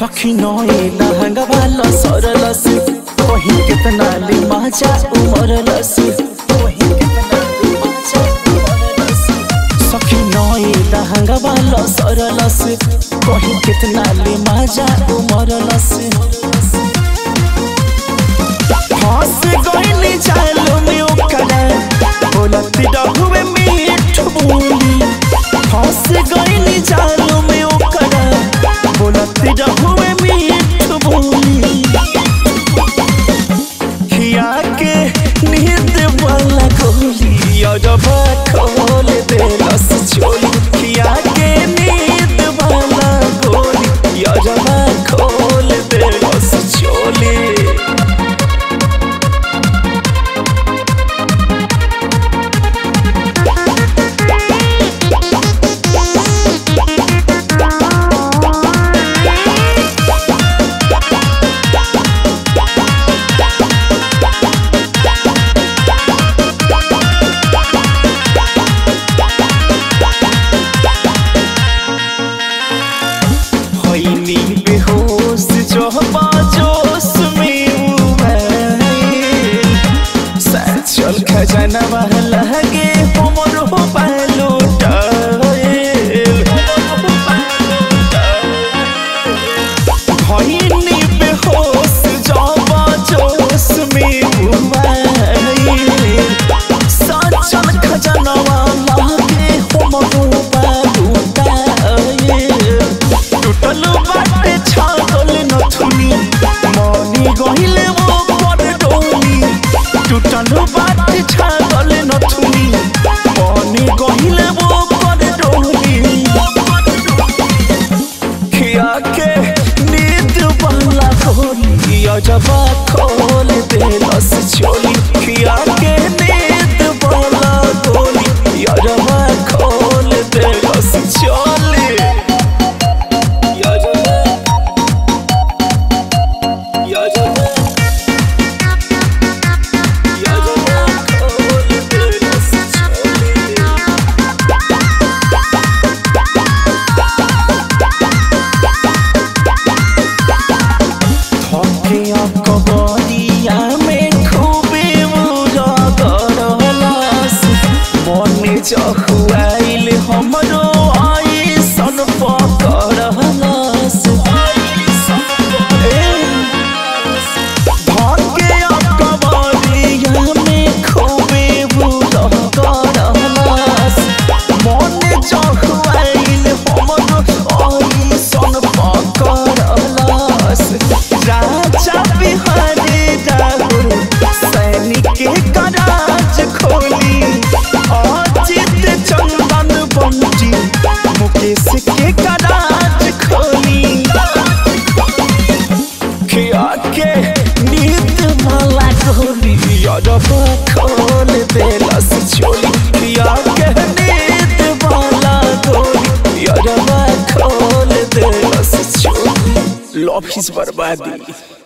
सखी नए लहंगा वाला सरलस कहीं कितना ले मजा उमरलस कहीं कितना ले मजा उमरलस सखी नए लहंगा वाला सरलस कहीं कितना ले मजा उमरलस हंस गइनी जालो में ओकरा बोलती रहुए मीठ बोली हंस गइनी जालो में ओकरा बोलती रहुए मीठ बोली खिया के नींद वाला गोली अजब खोल देलस चोली खिया के नींद वाला गोली अजब खोल देलस चोली होइनी बेहोश जो जोश में उबैल सचल खजनवा लगे हमर हो पालोटाएल होइनी बेहोश जो जोश में उबैल सचल खजनवा लगे हमर हो पालोटाएल टूटल बाटे छागल नथुनी मनी गहिले वो पर डोली टूटल बाटे छागल नथुनी मनी गहिले वो पर डोली खिया के नींद वाला खोली अजब खोल देलस चोली खिया के नींद वाला खोली अजब खोल देलस चोली कबरिया में खूबे मुरा करलस मने चहुआइल हमरो आई सन पकड़लस भाग्य कबरिया में खूबे मुरा करलस मने चहुआइल हमरो आई सन पकड़लस राजा बिहारी राहुल सैनिक के कराज खोली अजित चंदन बंटी मुकेश के कराज खोली खिया के नींद माला गोली अरब खोल देलस चोली खिया के नींद माला गोली अरब खोल देलस चोली लॉफ इज बर्बादी